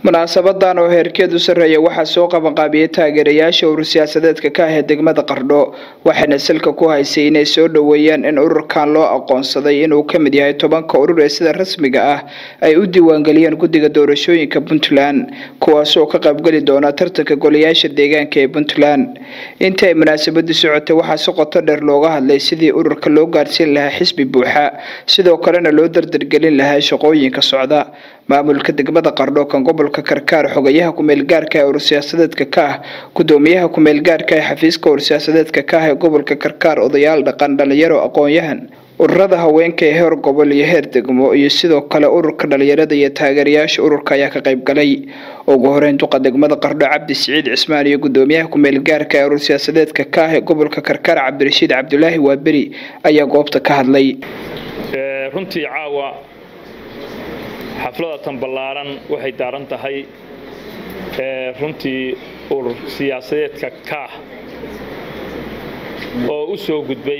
munaasabadan oo heerkeedu sarreeya waxaa soo qabanqaabiyey taageerayaasha urur siyaasadeedka ka ah ee degmada qardho waxayna salka ku haysay inay soo dhoweeyaan in ururkan loo aqoonsaday inuu ka mid yahay tobanka urur ee sida rasmiga ah ay u diiwaangeliyeen guddiga doorashooyinka puntland kuwaasoo ka qaybgeli doona tartanka golayaasha deegaanka ee puntland intii ay munaasabadu socotay waxaa si qoto dheer looga hadlay sidii ururka loo gaarsiin lahaa xisbi buuxa sidoo kalena loo dardargelin lahaa shaqooyinka socda maamulka degmada qardho kan gobolka karkaar xogayaha ku-meelgaarka ee urur siyaasadeedka ka ah gudoomiyaha ku-meelgaarka ee xafiiska urur siyaasadeedka ka ah ee gobolka karkaar odayaal dhaqan dhalinyaro aqoon-yahan ururada haweenka ee heer gobol iyo heer degmo iyo sidoo kale ururka dhalinyarada iyo taageerayaasha ururka ayaa ka qayb galay ugu horeyn duqa degmada qardho cabdi siciid cismaan iyo gudoomiyaha ku-meelgaarka ee urur siyaasadeedka ka ah ee gobolka karkaar cabdirashiid cabdulaahi waaberi ayaa goobta ka hadlay runtii caawa xaflada tan ballaaran waxay daaran tahay runtii urur siyaasadeedka kaah oo u soo gudbay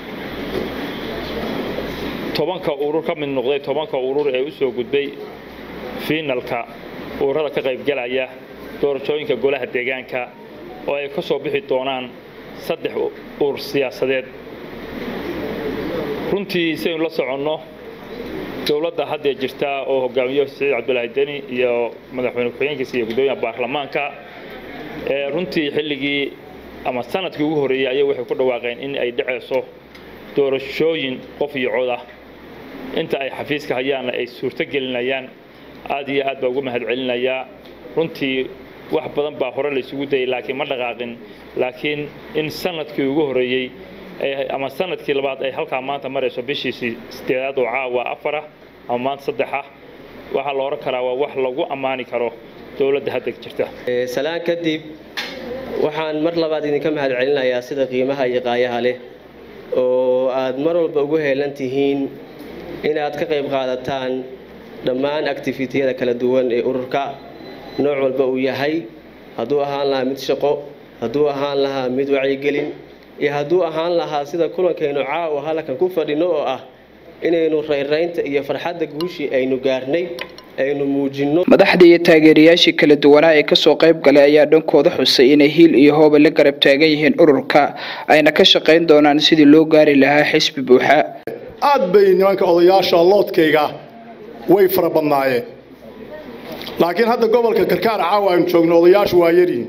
tobanka urur ka mid noqday tobanka urur ee u soo gudbay fiinalka ururada ka qaybgalaya doorashooyinka golaha deegaanka oo ay ka soo bixi doonaan saddex urur siyaasadeed runtii saynu la soconno dowladda haddee jirta oo hogaamiyo siciid cabdulaahi deni iyo madaxweyne ku-xigeenkiisa iyo guddoomiyaha baarlamaanka runtii xilligii ama sanadkii ugu horreeyey ayay waxay ku dhawaaqeen in ay dhacayso doorashooyin qof iyo cod ah inta ay xafiiska hayaanna ay suurto gelinayaan aad iyo aad baa ugu mahad celinayaa runtii wax badan baa hore la isugu dayay laakiin ma dhaqaaqin laakiin in sanadkii ugu horreeyey ama sanadkii labaad ay halkaa maanta marayso bishiisii sideedaad oo caawa afarah ama maanta saddexa waxaa la odhan karaa waa wax lagu ammaani karo dowladda hadda jirta salaan kadib waxaan mar labaad idinka mahad celinayaa sida qiimaha iyo qaayaha leh oo aad mar walba ugu heelan tihiin inaad ka qayb qaadataan dhammaan activitiyada kala duwan ee ururka nooc walba uu yahay hadduu ahaan lahaa mid shaqo hadduu ahaan lahaa mid wacyigelin iyo hadduu ahaan lahaa sida kulankaynu caawa halkan ku fadhino oo ah inaynu rayraynta iyo farxadda guushii aynu gaarnay aynu muujinno madaxdii iyo taageerayaashii kala duwanaa ee kasoo qayb galay ayaa dhankooda xusay inay hiil iyo hooba la garab taagan yihiin ururka ayna ka shaqayn doonaan sidii loo gaari lahaa xisbi buuxa aad bay nimanka odayaasha loodkayga way fara badnaayeen laakiin hadda gobolka karkaar caawa aynu joogno odayaashu waa yaryihin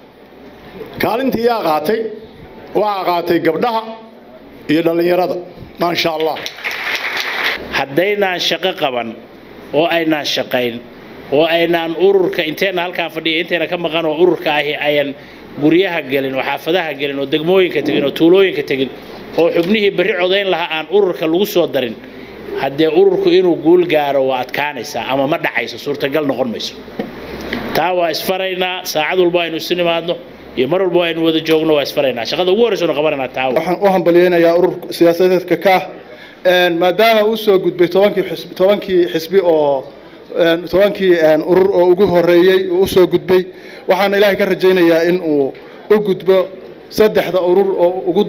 kaalintii yaa qaatay waxaa qaatay gabdhaha iyo dhallinyarada maasha allah haddaynaan shaqo qaban oo aynaan shaqayn oo aynaan ururka inteenna halkaan fadhiya intayna ka maqan oo ururka ahi ayan guryaha gelin oo xaafadaha gelin oo degmooyinka tegin oo tuulooyinka tegin oo xubnihii berri codayn lahaa aan ururka lagu soo darin haddee ururku inuu guul gaaro waa adkaanaysaa ama ma dhacayso suurtagal noqon mayso taa waa isfaraynaa saacad walba aynu isu nimaadno iyo mar walba aynu wada joogno waa isfaraynaa shaqada ugu horreysa nu qabananaa taa waxaan u hambalyeynayaa urur siyaasadeedka kaah maadaama uu soo gudbay tobankii xisbi tobankii xisbi oo tobankii urur oo ugu horeeyey uu usoo gudbay waxaana ilaahay ka rajaynayaa in uu u gudbo saddexda urur oo ugu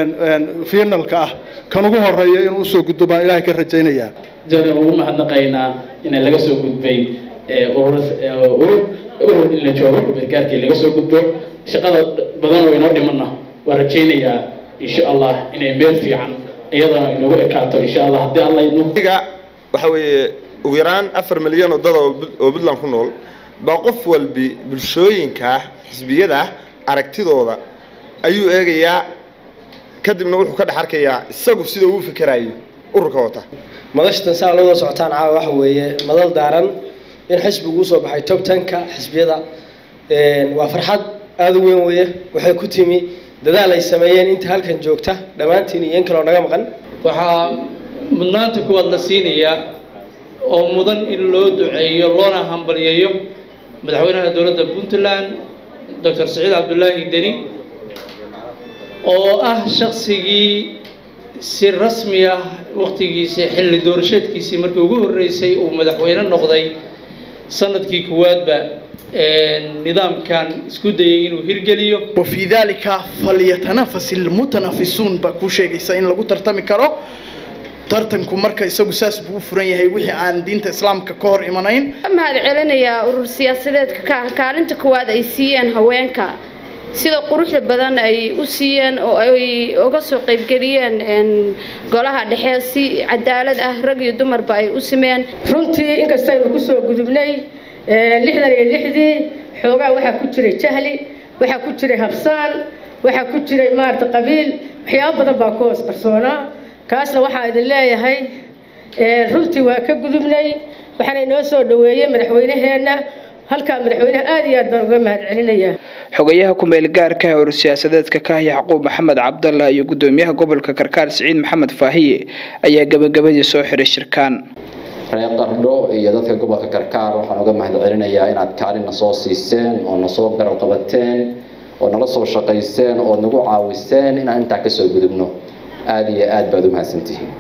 finalka ah kan ugu horeeya inuu usoo gudbo baan ilaahay ka rajaynayaa joogan ugu mahadnaqaynaa in laga soo gudbay urur urur in la joogo gargaarkii laga soo gudbo shaqada badan oo inoo dhimanna waa rajaynayaa insha allah inay meel fiican iyadana inagu ekaato insha allah haddii alla iga waxa weeye ugu yaraan afar milyan oo dad oo puntland ku nool baa qof walbi bulshooyinka xisbiyada aragtidooda ayuu eegayaa kadibna wuxuu ka dhex arkayaa isagu sida uu fikerayo ururka wata madashatan saa looda socotaan caawa waxa weeye madal daaran in xisbigu usoo baxay tob tanka xisbiyada waa farxad aada u weyn weeye waxay ku timi dadaal ay sameeyeen inta halkan joogta dhammaantiin iyo in kaloo naga maqan waxaa mudnaanta kuwaad la siinayaa oo mudan in loo duceeyo loona hambalyeeyo madaxweynaha dowladda puntland doctor saciid cabdulaahi deni oo ah shaqsigii si rasmi ah wakhtigiisii xilli doorasheedkiisii markii ugu horreysay uu madaxweyne noqday sanadkii kuwaadba nidaamkan isku dayay inuu hirgeliyo وفي ذلك فليتنافس المتنافسون baa kuu sheegaysa in lagu tartami karo tartanku marka isagu saas buu u furan yahay wixii aan diinta islaamka ka hor imanayn mahad celinayaa urur siyaasadeedka ka ah kaalinta koowaad ay siiyeen haweenka sida quruxda badan ay u siiyeen oo ay uga soo qaybgeliyeen golaha dhexe si cadaalad ah rag iyo dumarba ay u simeen runtii inkastaynu kusoo gudubnay lixdan iyo lixdii xoogaa waxaa ku jiray jahli waxaa ku jiray habsaan waxaa ku jiray maarata qabiil waxyaabo badan baa ku hoos qarsoonaa kaasna waxaa idin leeyahay runtii waa ka gudubnay waxaana inoo soo dhaweeyey madaxweynaheenna halkaa madaxweynaha aad iyo aad baan uga mahad celinayaa xogayaha ku-meel gaarka ah urur siyaasadeedka ka ah yacquub maxamed cabdalla iyo gudoomiyaha gobolka karkaar siciid maxamed faahiye ayaa gabagabadii soo xiray shirkaan reer qardho iyo dadka gobolka karkaar waxaan uga mahad celinayaa inaad kaalina soo siiseen oo nasoo garab qabateen oo nala soo shaqayseen oo nagu caawiseen inaan intaa kasoo gudubno aada iyo aad baad u mahadsantihiin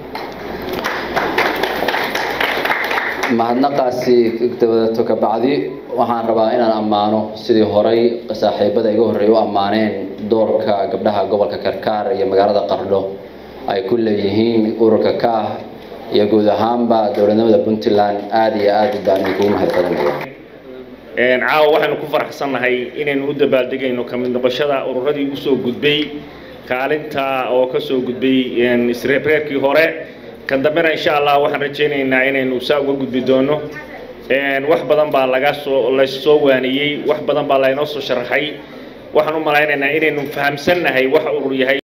mahadnaqaasi dabadeeto ka bacdi waxaan rabaa inaan ammaano sidii horay saaxiibada iga horreeya u ammaaneen doorka gabdhaha gobolka karkaar iyo magaalada qardho ay ku leeyihiin ururka kaah iyo guud ahaanba dowladnimada puntland aada iyo aad baan idinkugu mahad celinaya caawa waxaynu ku faraxsannahay inaynu u dabaaldegayno ka mid noqoshada ururadii usoo gudbay kaalinta oo ka soo gudbay isreebreerkii hore kan dambena insha allah waxaan rajaynaynaa inaynu saa uga gudbi doono wax badan baa laga soo lasoo waaniyey wax badan baa laynoo soo sharaxay waxaan u malaynaynaa inaynu fahamsannahay waxa urur yahay